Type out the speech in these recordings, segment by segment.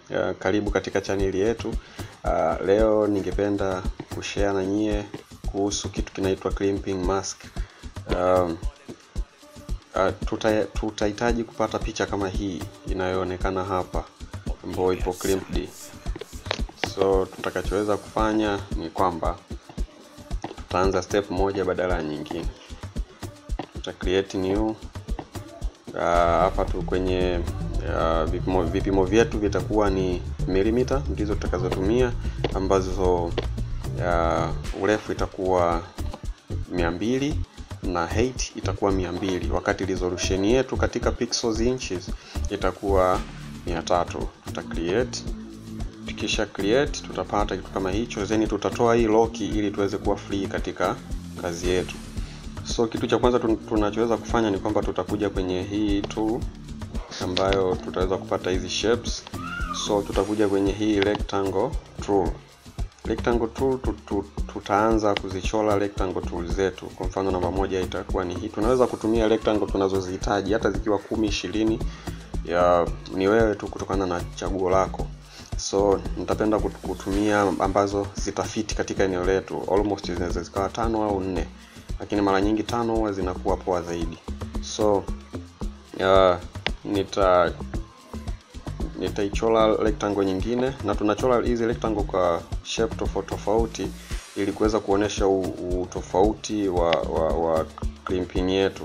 uh, karibu katika chaneli yetu. Uh, leo ningependa kushare na nyie kuhusu kitu kinaitwa crimping mask. Um, uh, tuta, tutahitaji kupata picha kama hii inayoonekana hapa ambayo ipo crimped. So tutakachoweza kufanya ni kwamba tutaanza step moja badala ya nyingine. Tuta create new hapa uh, tu kwenye uh, vipimo, vipimo vyetu vitakuwa ni milimita ndizo tutakazotumia ambazo uh, urefu itakuwa mia mbili na height itakuwa mia mbili wakati resolution yetu katika pixels inches itakuwa mia tatu tuta create tukisha create tutapata kitu kama hicho then tutatoa hii lock ili tuweze kuwa free katika kazi yetu so kitu cha kwanza tunachoweza kufanya ni kwamba tutakuja kwenye hii tool ambayo tutaweza kupata hizi shapes so tutakuja kwenye hii rectangle tool rectangle tool tutu, tutaanza kuzichora rectangle tool zetu kwa mfano namba moja itakuwa ni hii tunaweza kutumia rectangle tunazozihitaji hata zikiwa kumi ishirini ya ni wewe tu kutokana na chaguo lako so nitapenda kutumia ambazo zitafiti katika eneo letu almost zinaweza zikawa tano au nne lakini mara nyingi tano huwa zinakuwa poa zaidi so uh, nita nitaichora rectangle nyingine na tunachora hizi rectangle kwa shape tofauti tofauti ili kuweza kuonesha utofauti wa, wa, wa crimping yetu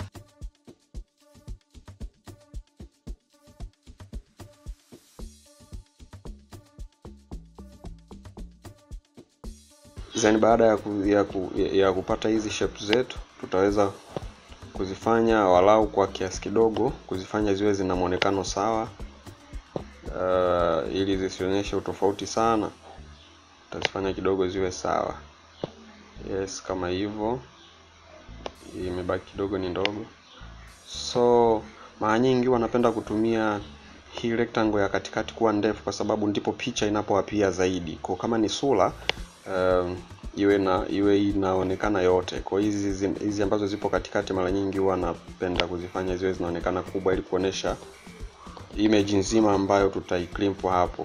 then baada ya, ku, ya, ku, ya kupata hizi shape zetu tutaweza kuzifanya walau kwa kiasi kidogo kuzifanya ziwe zina mwonekano sawa uh, ili zisionyeshe utofauti sana tutazifanya kidogo ziwe sawa yes kama hivyo imebaki kidogo ni ndogo so mara nyingi wanapenda kutumia hii rectangle ya katikati kuwa ndefu kwa sababu ndipo picha inapoapia zaidi kwa kama ni sura um, iwe na iwe inaonekana yote kwa hizi hizi ambazo zipo katikati mara nyingi huwa napenda kuzifanya ziwe zinaonekana kubwa ili kuonesha image nzima ambayo tutaicrimp hapo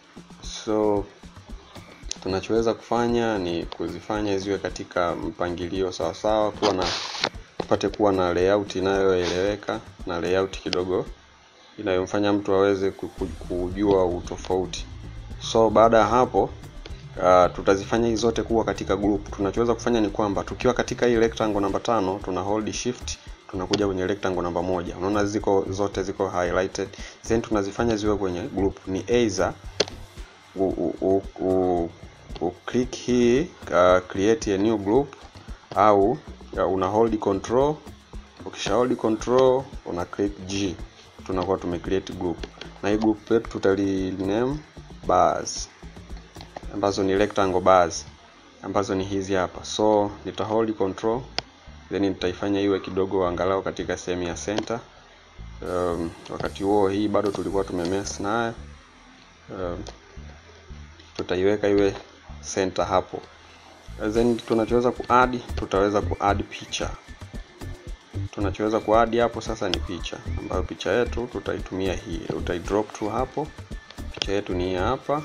so tunachoweza kufanya ni kuzifanya ziwe katika mpangilio sawasawa kuwa na tupate kuwa na layout inayoeleweka na layout kidogo inayomfanya mtu aweze kujua utofauti so baada ya hapo uh, tutazifanya hizi zote kuwa katika group tunachoweza kufanya ni kwamba tukiwa katika hii rectangle namba tano tuna hold shift tunakuja kwenye rectangle namba moja unaona ziko zote ziko highlighted then tunazifanya ziwe kwenye group ni either u, u, u, u, u click hii uh, create a new group au uh, una hold control ukisha hold control una click G tunakuwa tume create group na hii group yetu tutali name bars ambazo ni rectangle bars ambazo ni hizi hapa so nita hold control then nitaifanya iwe kidogo angalau katika sehemu ya center um, wakati huo hii bado tulikuwa tumemess nayo um, tutaiweka iwe center hapo then tunachoweza kuadd tutaweza kuadd picha tunachoweza kuadd hapo sasa ni picha ambayo picha yetu tutaitumia hii utaidrop tu hapo picha yetu ni hapa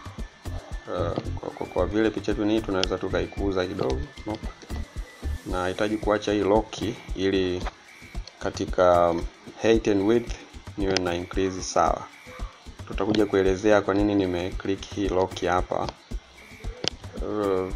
uh, kwa, kwa, kwa vile picha yetu ni tunaweza tukaikuza kidogo nope. na hitaji kuacha hii lock ili katika height and width niwe na increase sawa tutakuja kuelezea kwa nini nime click hii lock hapa uh,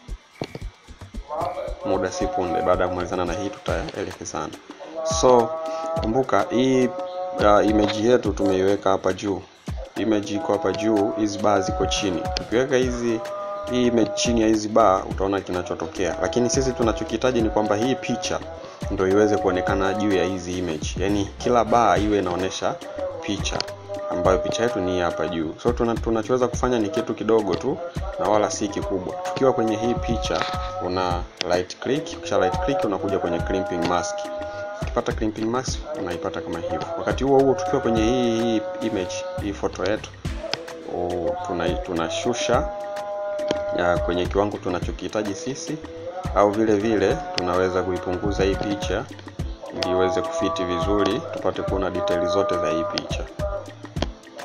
muda si punde baada ya kumalizana na hii tutaelekezana so kumbuka hii uh, image yetu tumeiweka hapa juu image iko hapa juu hizi bar ziko chini tukiweka hizi hii image chini ya hizi bar utaona kinachotokea lakini sisi tunachokihitaji ni kwamba hii picha ndio iweze kuonekana juu ya hizi image yani kila bar iwe inaonyesha picha ambayo picha yetu ni hapa juu so tuna, tunachoweza kufanya ni kitu kidogo tu na wala si kikubwa tukiwa kwenye hii picha una right click kisha right click unakuja kwenye crimping mask ukipata crimping mask unaipata kama hivyo wakati huo huo tukiwa kwenye hii, hii image hii foto yetu tunashusha tuna kwenye kiwango tunachokihitaji sisi au vile vile tunaweza kuipunguza hii picha ili iweze kufiti vizuri tupate kuona detail zote za hii picha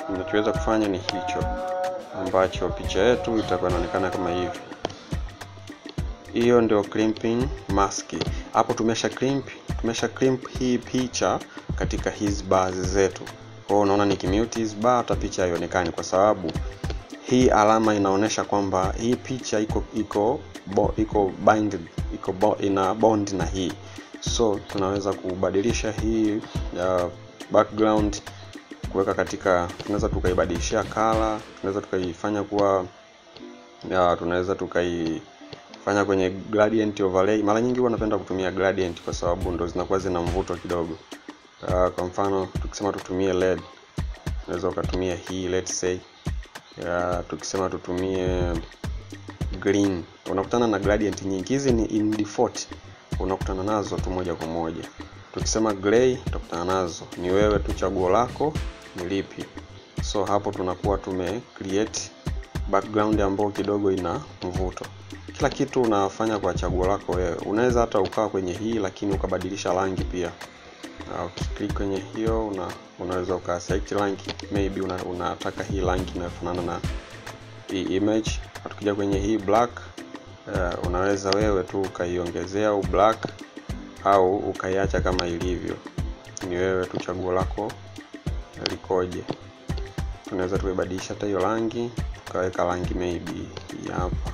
ninachoweza kufanya ni hicho ambacho picha yetu itakuwa inaonekana kama hivi hiyo ndio crimping mask hapo tumesha crimp tumesha crimp hii picha katika hizi bars zetu kwa hiyo unaona nikimute hizi bar hata picha haionekani kwa sababu hii alama inaonyesha kwamba hii picha iko iko bo, iko binded iko bo, ina bond na hii so tunaweza kubadilisha hii uh, background kuweka katika tunaweza tukaibadilishia color tunaweza tukaifanya kuwa ya, tunaweza tukaifanya kwenye gradient overlay mara nyingi huwa napenda kutumia gradient kwa sababu ndo zinakuwa zina mvuto kidogo uh, kwa mfano tukisema tutumie led unaweza ukatumia hii let's say ya, tukisema tutumie green unakutana na gradient nyingi hizi ni in default unakutana nazo tu moja kwa moja tukisema gray utakutana nazo ni wewe tu chaguo lako ni lipi so hapo tunakuwa tume create background ambayo kidogo ina mvuto kila kitu unafanya kwa chaguo lako wewe unaweza hata ukawa kwenye hii lakini ukabadilisha rangi pia uh, ukiklik kwenye hiyo una, unaweza uka select rangi maybe una, unataka hii rangi inayofanana na hii image tukija kwenye hii black uh, unaweza wewe tu ukaiongezea u black au ukaiacha kama ilivyo ni wewe tu chaguo lako likoje tunaweza tuibadilisha hata hiyo rangi tukaweka rangi maybe hii hapa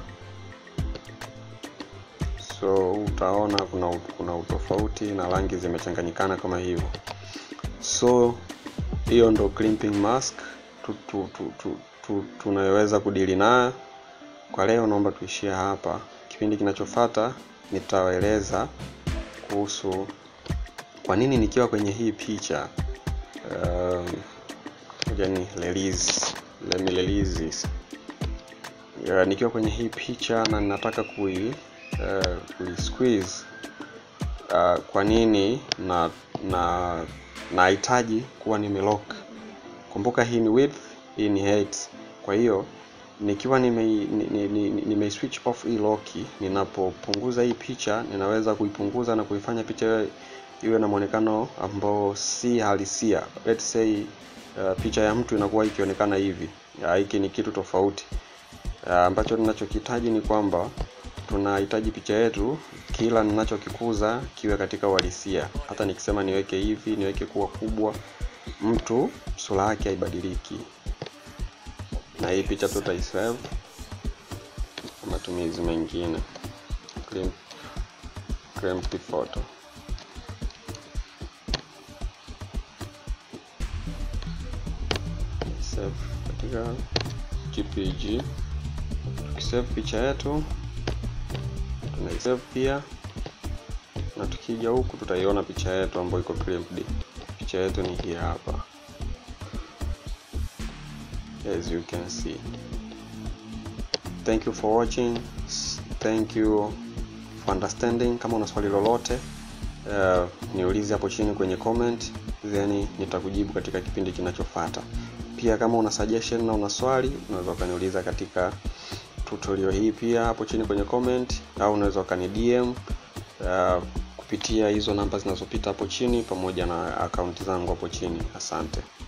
so utaona kuna kuna utofauti na rangi zimechanganyikana kama hivyo so hiyo ndo crimping mask tu, tu, tu, tu, tu, tunayoweza kudili nayo kwa leo naomba tuishie hapa kipindi kinachofata nitawaeleza kuhusu kwa nini nikiwa kwenye hii picha um, ni release let me release this uh, nikiwa kwenye hii picha na ninataka kui uh, kui squeeze uh, kwa nini na na nahitaji kuwa nimelock kumbuka hii ni width hii ni height kwa hiyo nikiwa nime, nime, nime, nime switch off hii lock ninapopunguza hii picha ninaweza kuipunguza na kuifanya picha iwe na mwonekano ambao si halisia let's say uh, picha ya mtu inakuwa ikionekana hivi hiki ni kitu tofauti uh, ambacho ninachokihitaji ni kwamba tunahitaji picha yetu kila ninachokikuza kiwe katika uhalisia hata nikisema niweke hivi niweke kuwa kubwa mtu sura yake haibadiliki na hii picha tutaisave kwa matumizi mengine crimp photo save katika jpg tukisave picha yetu tunaisave pia na tukija huku tutaiona picha yetu ambayo iko crimped picha yetu ni hii hapa as you can see thank you for watching thank you for understanding kama una swali lolote uh, niulize hapo chini kwenye comment then nitakujibu katika kipindi kinachofata pia kama una suggestion na una swali unaweza ukaniuliza katika tutorial hii pia hapo chini kwenye comment au unaweza ukani DM uh, kupitia hizo namba zinazopita hapo chini pamoja na akaunti zangu hapo chini asante